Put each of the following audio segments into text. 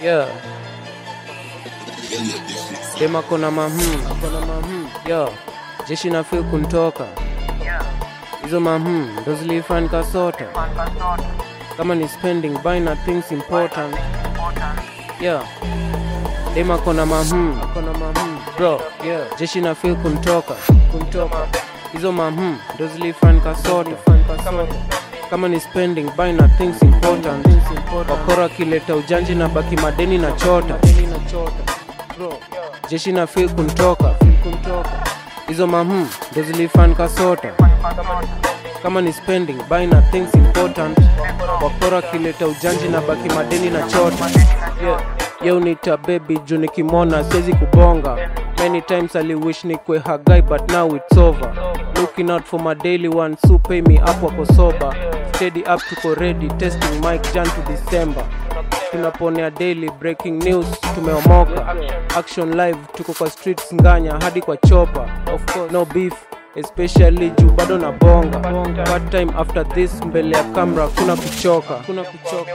Yeah. Dema kona mahum, kona mahum. Yo, jeshi na feel kuntoka. Hizo mahum ndo zilifan kasota. Kama ni spending buy na things important. Yeah. Dema kona mahum, kona mahum. Bro, yeah. Jeshi na feel kuntoka, kuntoka. Hizo mahum ndo zilifan kasota. Kama ni spending buy na things important. Wakora kileta ujanji na baki madeni na chota. Jeshi na feel kuntoka, hizo mahum ndo zilifan kasota. Kama ni spending buy na things important. Wakora kileta ujanji na baki madeni na chota. Yeah. Yo nita baby juu nikimwona siwezi kubonga many times ali wish nikwe hagai but now it's over looking out for my daily one so pay me up wako sober steady up tuko ready testing mic jan to december tunaponea daily breaking news tumeomoka action live tuko kwa streets nganya hadi kwa chopa of course no beef especially juu bado na bonga part time after this mbele ya kamera kuna kuchoka kuna kuchoka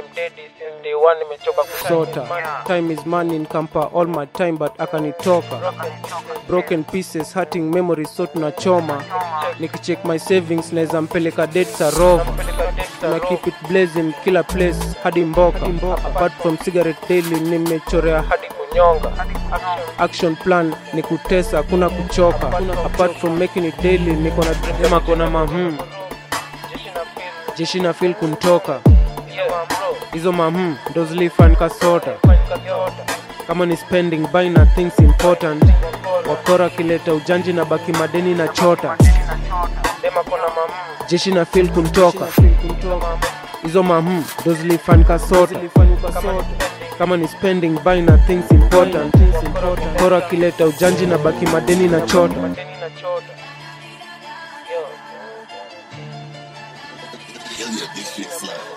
kusota time is money nkampa all my time but akanitoka broken pieces hurting memories so tunachoma nikicheck my savings naweza mpeleka date za rova na keep it blazing kila place hadi mboka apart from cigarette daily nimechorea hadi kunyonga action plan ni kutesa kuna kuchoka apart from making it daily niko na dema kona mahum jeshi na feel kuntoka hizo mahum ndo zilifan kasota kama ni spending buy na things important wakora kileta ujanji na baki madeni na chota jeshi na feel kuntoka hizo mahum ndo zilifan kasota kama ni spending buy na things important kora kileta ujanji na baki madeni na chota Hell yeah, this shit slap.